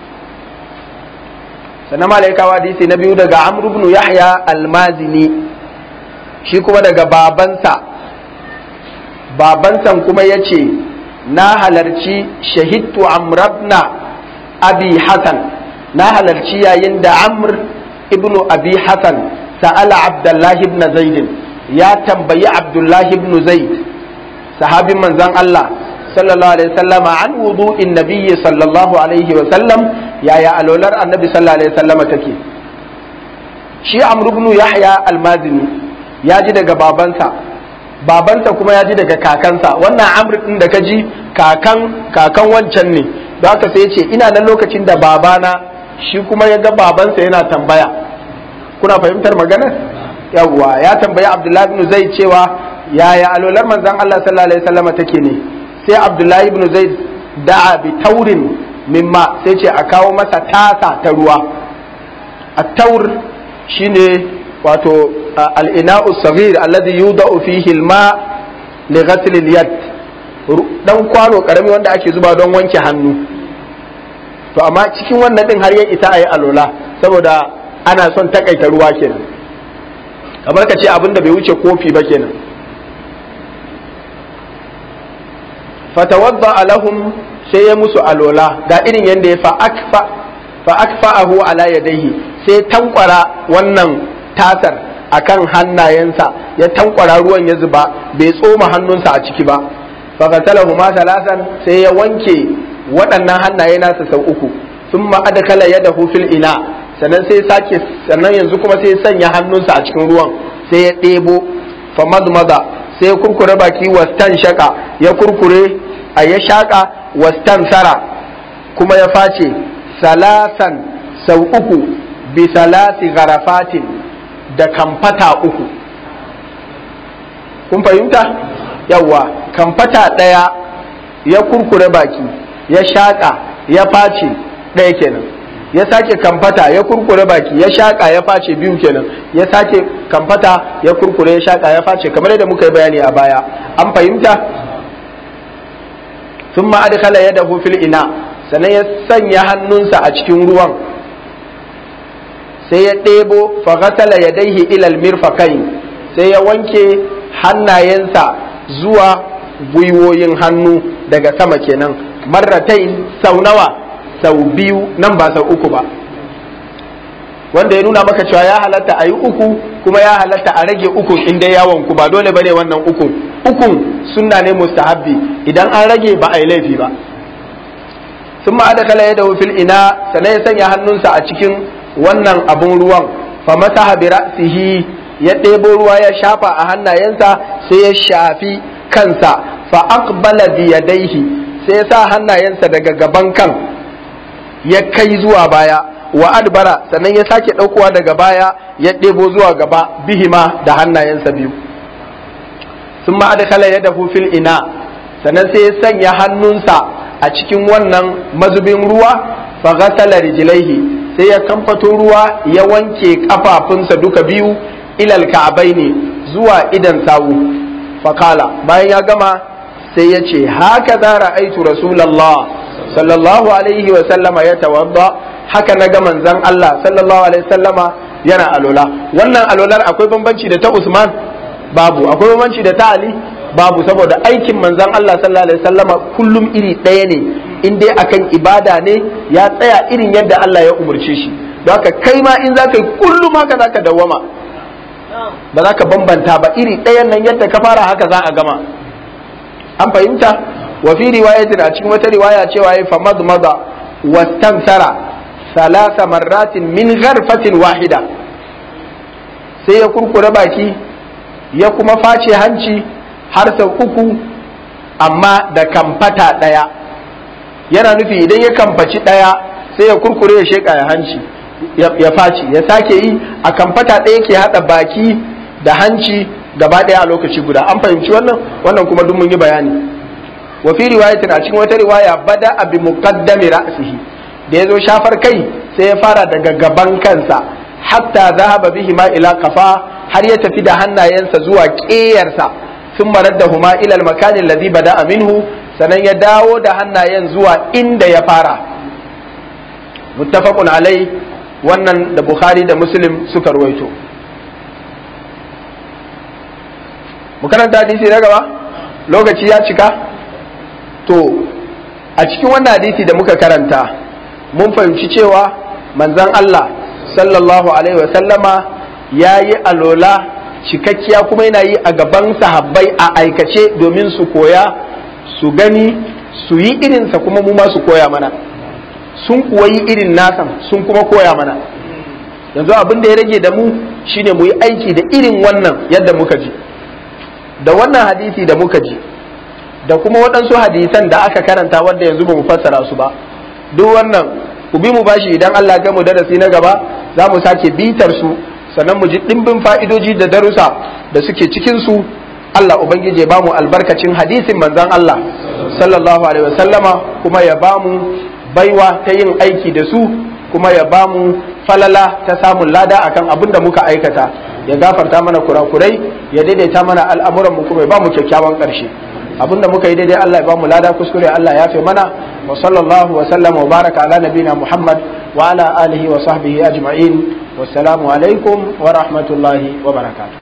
sannan malaikawa hadisi na biyu daga amr ibn yahya almazini shi kuma daga babansa babansan kuma ya ce na halarci shahidtu amrabna abi hasan na halarci yayin da amr ibn abi hasan sa'ala abdullahi ibn zaidin ya tambayi abdullahi ibn zaid sahabin manzon Allah sallallahu alaihi wasallam an wudu'in nabiyyi sallallahu alaihi wasallam yaya alolar annabi sallallahu alaihi wasallam take shi amr ibn yahya almazini ya ji daga babansa babansa kuma ya ji daga kakansa wannan amr din da ka ji kakan kakan wancan ne da haka sai ya ce ina nan lokacin da babana shi kuma ya ga babansa yana tambaya kuna fahimtar maganar yawwa ya tambayi abdullahi ibn zaid cewa yaya alolar manzon Allah sallallahu alaihi wasallam take ne sai abdullahi ibn zaid da'a bi taurin mimma sai ce a kawo masa tasa ta ruwa at-taur shine wato al-ina'u saghir alladhi yudau fihi al-ma li ghasl al-yad dan kwano karami wanda ake zuba don wanke hannu to amma cikin wannan din har ya isa ayi alola saboda ana son takaita ruwa kenan kamar ka ce abin da bai wuce kofi ba kenan fatawadda alahum sai ya musu alola ga irin yadda ya fa akfa'ahu ala yadayhi sai tankwara wannan tasar akan hannayensa ya tankwara ruwan ya zuba bai tsoma hannunsa a ciki ba fa qatalahu ma salasan sai ya wanke waɗannan hannaye nasa sau uku thumma adkala yadahu fil ina sannan sai sake sannan yanzu kuma sai sanya hannunsa a cikin ruwan sai ya ɗebo fa madmada sai ya kurkure baki wastan shaka ya kurkure a ya shaka wastan sara kuma ya face salasan sau uku bi salasi garafatin da kamfata uku kun fahimta yawa kamfata ɗaya ya kurkure baki ya shaƙa ya face ɗaya kenan ya sake kamfata ya kurkure baki ya shaƙa ya face biyu kenan ya sake kamfata ya kurkure ya shaƙa ya face kamar yadda muka yi bayani a baya an fahimta sun ma'adkhala ya dahu fil ina sannan ya sanya hannunsa a cikin ruwan sai ya ɗebo faghasala ya daihi ilal mirfakai sai ya wanke hannayensa zuwa gwiwoyin hannu daga sama kenan marratai sau nawa sau biyu nan ba sau uku ba wanda ya nuna maka cewa ya halatta a yi uku kuma ya halatta a rage uku inda yawon ku ba dole bane wannan ukun ukun sunna ne mustahabbi idan an rage ba a yi laifi ba sun ma da kala yadda fil ina sannan ya sanya hannunsa a cikin wannan abun ruwan fa masaha bi ra'sihi ya ɗebo ruwa ya shafa a hannayensa sai ya shafi kansa fa aqbala bi yadayhi sai ya sa hannayensa daga gaban kan ya kai zuwa baya wa adbara sannan ya sake ɗaukowa daga baya ya ɗebo zuwa gaba bihima da hannayensa biyu sun ma adkhala yadahu fil ina sannan sai ya sanya hannunsa a cikin wannan mazubin ruwa fa ghasala rijlaihi sai ya kamfato ruwa ya wanke kafafunsa duka biyu ilal ka'abaini zuwa idan sawu fakala bayan ya gama sai ya ce haka za ra'aitu rasulallah sallallahu alaihi wa sallama ya tawadda haka na ga manzon Allah sallallahu alaihi sallama yana alola wannan alolar akwai bambanci da ta Usman babu akwai bambanci da ta Ali babu saboda aikin manzon Allah sallallahu alaihi sallama kullum iri ɗaya ne in dai akan ibada ne ya tsaya irin yadda Allah ya umarce shi don haka kai ma in za ka yi kullum haka za ka dawwama ba za ka bambanta ba iri ɗayan nan yadda ka fara haka za a gama an fahimta wa fi riwayatin a cikin wata riwaya cewa ya famad maza wastansara salasa marratin min gharfatin wahida sai ya kurkure baki ya kuma face hanci har sau uku amma da kamfata ɗaya yana nufi idan ya kamfaci ɗaya sai ya kurkure ya sheƙa ya hanci ya faci ya sake yi a kamfata ɗaya ke haɗa baki da hanci gaba ɗaya a lokaci guda an fahimci wannan wannan kuma duk mun yi bayani wa fi riwayatin a cikin wata riwaya bada abi muqaddami ra'sihi da yazo shafar kai sai ya fara daga gaban kansa hatta zahaba bihi ma ila kafa har ya tafi da hannayensa zuwa ƙeyarsa sun marar da huma ila makanin ladhi bada minhu sannan ya dawo da hannayen zuwa inda ya fara muttafaqun alai wannan da Bukhari da Muslim suka ruwaito. Mu karanta hadisi na gaba? Lokaci ya cika? To, a cikin wannan hadisi da muka karanta, mun fahimci cewa manzan Allah sallallahu Alaihi wasallama ya yi alola cikakkiya kuma yana yi a gaban sahabbai a aikace domin su koya, su gani, su yi irinsa kuma mu ma su koya mana. sun kuwa yi irin nasan sun kuma koya mana yanzu abin da ya rage da mu shine mu yi aiki da irin wannan yadda muka ji da wannan hadisi da muka ji da kuma waɗansu hadisan da aka karanta wanda yanzu ba mu fassara su ba duk wannan ku bi mu bashi idan Allah ga mu darasi na gaba za mu sake bitar su sannan mu ji ɗimbin fa'idoji da darussa da suke cikin su Allah ubangiji ya ba mu albarkacin hadisin manzon Allah sallallahu alaihi wasallama kuma ya ba mu baiwa ta yin aiki da su kuma ya ba mu falala ta samun lada akan abin da muka aikata ya gafarta mana kurakurai ya daidaita mana al'amuran mu kuma ya ba mu kyakkyawan ƙarshe abin da muka yi daidai Allah ya ba mu lada kuskure Allah ya fi mana wa sallallahu wa sallam wa baraka ala nabina Muhammad wa ala alihi wa sahbihi ajma'in wassalamu alaikum wa rahmatullahi wa barakatuh